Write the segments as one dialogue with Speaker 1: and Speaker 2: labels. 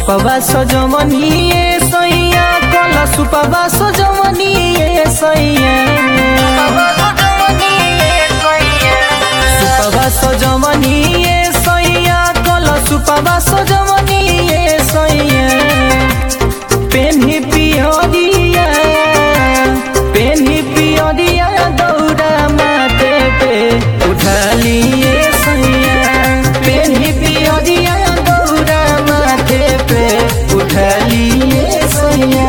Speaker 1: सुपवा सजवनिए सैया कला सुपवा सजवनिए सैया सुपवा सजवनिए सैया कला सुपवा सजवनिए सैया पेन्ही पियरिया पेन्ही पियरिया दौड़ा माथे पे उठलिए सैया पेन्ही पियरिया दौड़ा माथे पे उठलिए सैया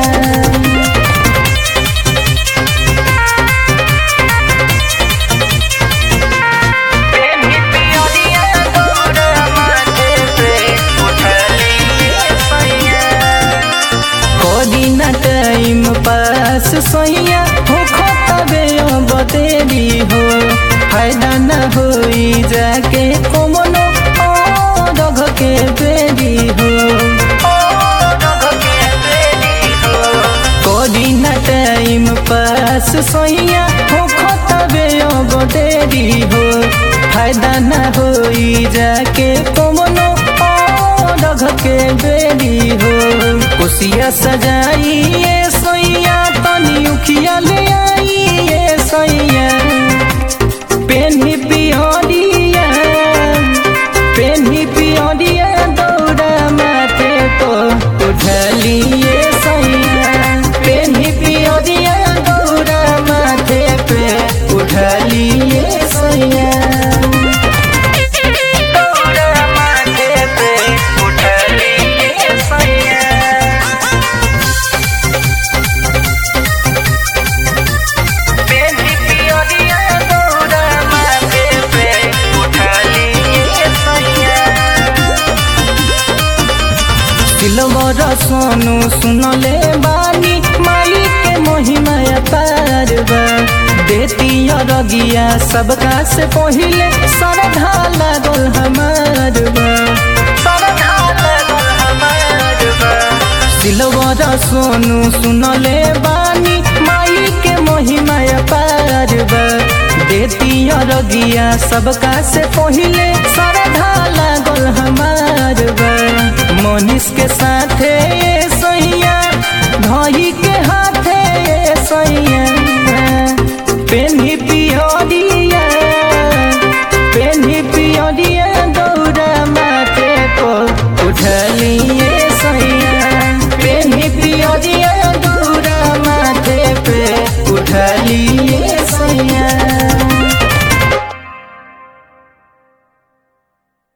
Speaker 1: कोदिना टाइम पास सैया हो खतबे बतेरी हो फायदा न होई जाके कोमनो ओ रघ के बेरी हो कोदिना टाइम पास सैया हो खतबे बतेरी हो फायदा न होई जाके कोमनो ओ रघ के बेरी हो कुसिया सजाई ये सैया तनी उखिया ले आई ये सैया पेन्ही पियरिया पेन्ही पियरिया दौड़ा माथे को उठलिए सैया पेन्ही पियरिया दौड़ा माथे पे उठलिए सैया सिलवर सोनू सुनले बानी माई के महिमा पार बा देती रगिया सबका से पहिले सरधा लागल हमार बा सिलवर सोनू सुनले बानी माई के महिमा पार बा देती रगिया सबका से पहिले सरधा लागल हमार बा मनीष के साथे ये सैया धही के हाथे ये सैया पेन्ही पियरिया पेन्ही पियरिया